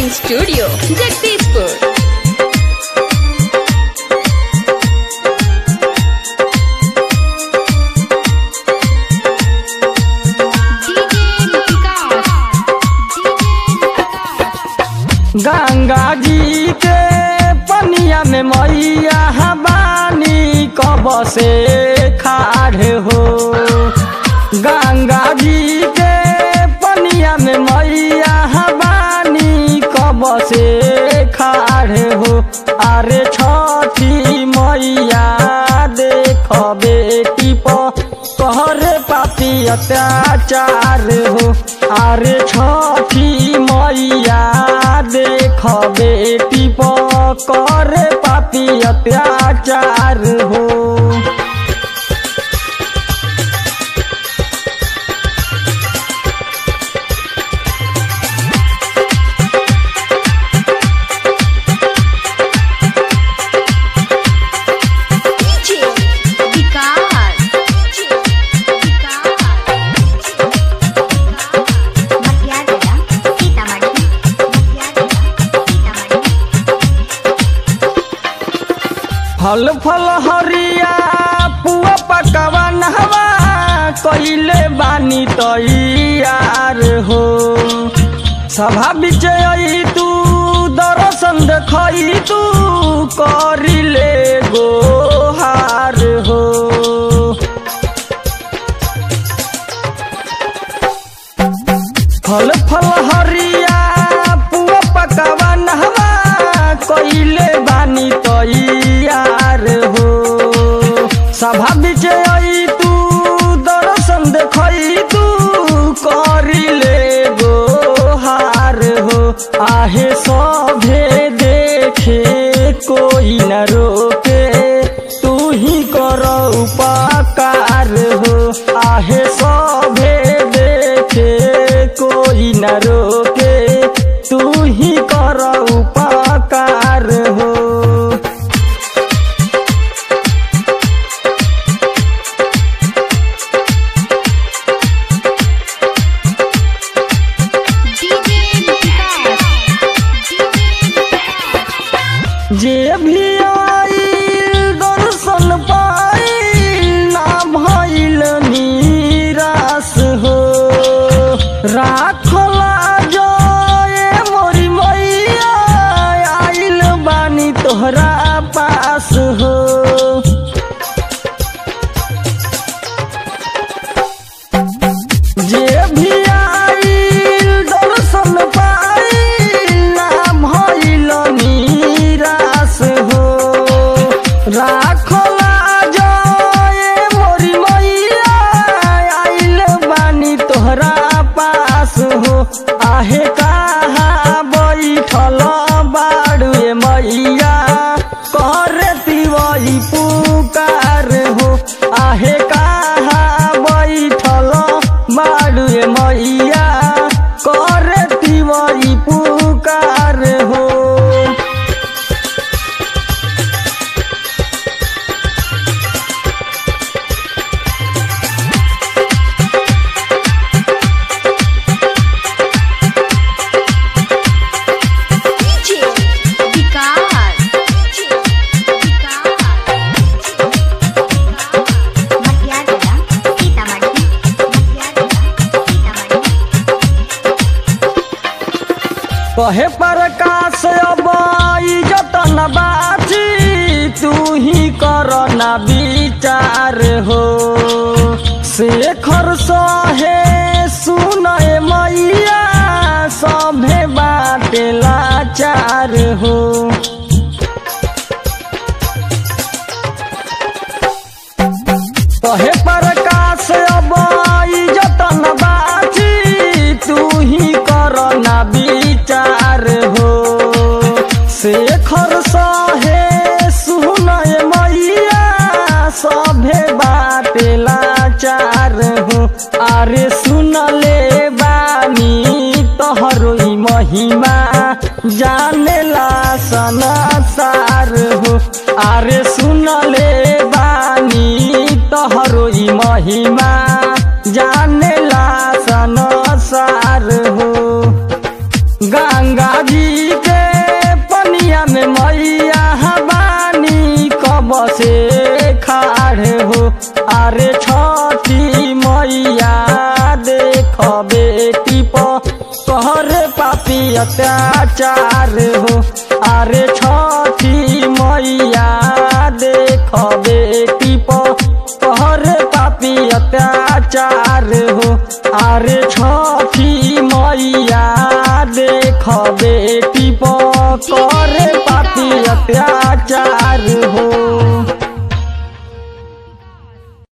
recording studio Jagdishpur Ganga जी के पनिया में मैया बानी कब से खाड़ हो गंगा जी के पनिया में मैया बानी कब से खाड़ हो अरे छठी मैया देख बेटी पर कहरे पापी अत्याचार हो अरे छठी मैया देख बेटी पर करे पापी अत्याचार हो फल फल हरिया पुआ पकवा नहवा कइले बानी तैयार हो सभा बिच आई तू दर्शन देखई तू करिले गोहार हो फल फल हरिया पुआ पकवा नहवा कइले बानी तैयार हो सभा बिच आई तू दर्शन देखई तू करिले गोहार हो आहे सभे देखे कोई न रोके तू ही कर उपकार हो आहे सभे देखे कोई न रोके तू ही कर उपकार हो जे भी आइल दर्शन पाइल ना भइल निराश हो राखला जय मोरी मैया आइल बानी तोहरा पास हो जे भी आइल दर्शन पाइल ना भइल निराश हो राखला जय मोरी मैया आइल बानी तोहरा पास हो आहे कहाँ बैठल बाड़ू ए मैया करती वही पुकार हो आहे कहाँ बैठल बाड़ू ए मैया करती वही पुकार हो कहे प्रकाश अब इज्जत न बाची तू ही कर न विचार हो शेखर सहे सुनय मैया सभे बाटे लाचार हो कहे प्रकाश अब इज्जत न बाची तू ही कर न विचार हो शेखर सहे सुनय मैया सभे बाटे लाचार हो अरे सुनले बानी तोहरो ई महिमा जानेला सन मैया बानी कब से खाड़े हो अरे छठी मैया देख बेटी पर पापी अत्याचार हो अरे छठी मैया देख बेटी पर पापी अत्याचार हो अरे छठी मैया देख बेटी पर पापी अत्याचार हो